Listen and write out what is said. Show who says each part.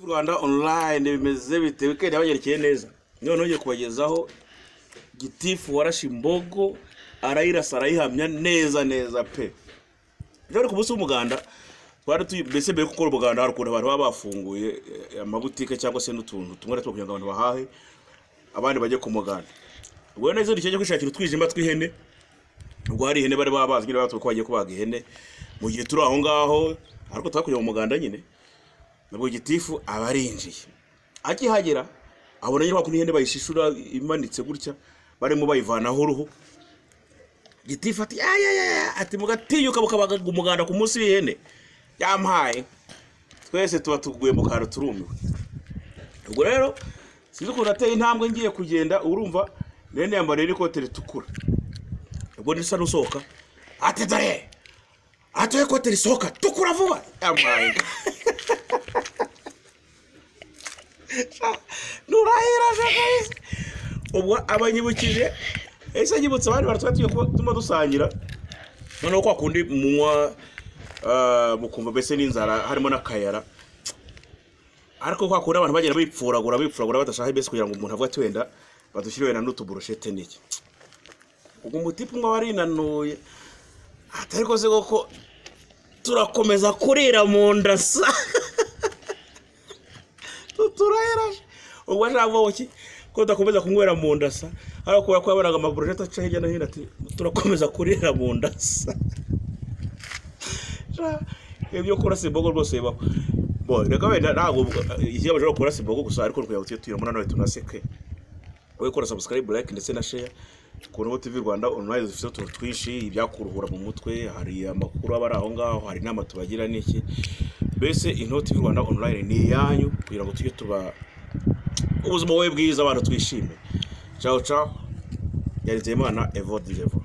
Speaker 1: rwanda online bimeze bite wikendi yabanyerekeye neza noneho ugiye kubagezaho gitifu warashe imbogo arayirasa arayihamya neza neza pe rero ku munsi w'umuganda twari tuyi mbese mbere yo gukora umuganda hari ukuntu abantu baba bafunguye eh, amabutike cyangwa se n'utuntu tumwe na tumwe kugira ngo abantu bahahe abandi bajye ku muganda ubwo neza dukeneye kwishakira utwijima tw'ihene ubwo hari ihene bari babazi nyine batwe ko bagiye kubaga ihene mu gihe turi aho ngaho ariko twakuye mu muganda nyine nabwo gitifu aba arinjiye akihagera abona nyine wakunda ihene bayishishura imanitse gutya barimo bayivanaho uruhu gitifu ati ya ya ya ya ati mugatinyuka mukabaga umuganda ku munsi w'ihene yampaye twese tuba tuguye mu kantu turumiwe ubwo rero sinzi ukuntu ateye intambwe ngiye kugenda urumva nene yambariye n'ikote ritukura ubwo nisa n'usohoka ati dore atoye ikote risohoka tukura vuba yambaye nurahira jakarisi ubwo abanyibukije ese nyibutse abandi bantu twari tugiye kuba tuma dusangira noneho kwa kundi munywa ah, mukumva mbese n'inzara harimo n'akayara ariko kwa kundi abantu bagenda bipfuragura bipfuragura badashaka mbese kugira ngo umuntu avuge ati wenda badushyire wenda n'utuburushete n'iki ubwo umutipe umwe warinanuye atari rwose koko turakomeza kurira mu nda sa tuturahereje ubwo ntabwo ki ko tudakomeza kunywera mu nda sa ariko kubera ko yabonaga amaburushete aca hirya no hino ati turakomeza kurira mu nda sa Ja, ibyo kurasa imbogo rwose bibaho Bo, reka wenda ntabwo ikigamije ari ukurasa imbogo gusa ariko kugira ngo tujye tuyibona nawe tunaseke wowe kora subscribe like ndetse na share ku Robo TV Rwanda online dufite utuntu twinshi ibyakuruhura mu mutwe hari amakuru aba ari aho ngaho hari inama tubagira n'iki mbese Intore TV Rwanda online ni iyanyu kugira ngo tujye tuba ubuzima bube bwiza abantu twishime ciao ciao yari Nzeyimana Evode Levo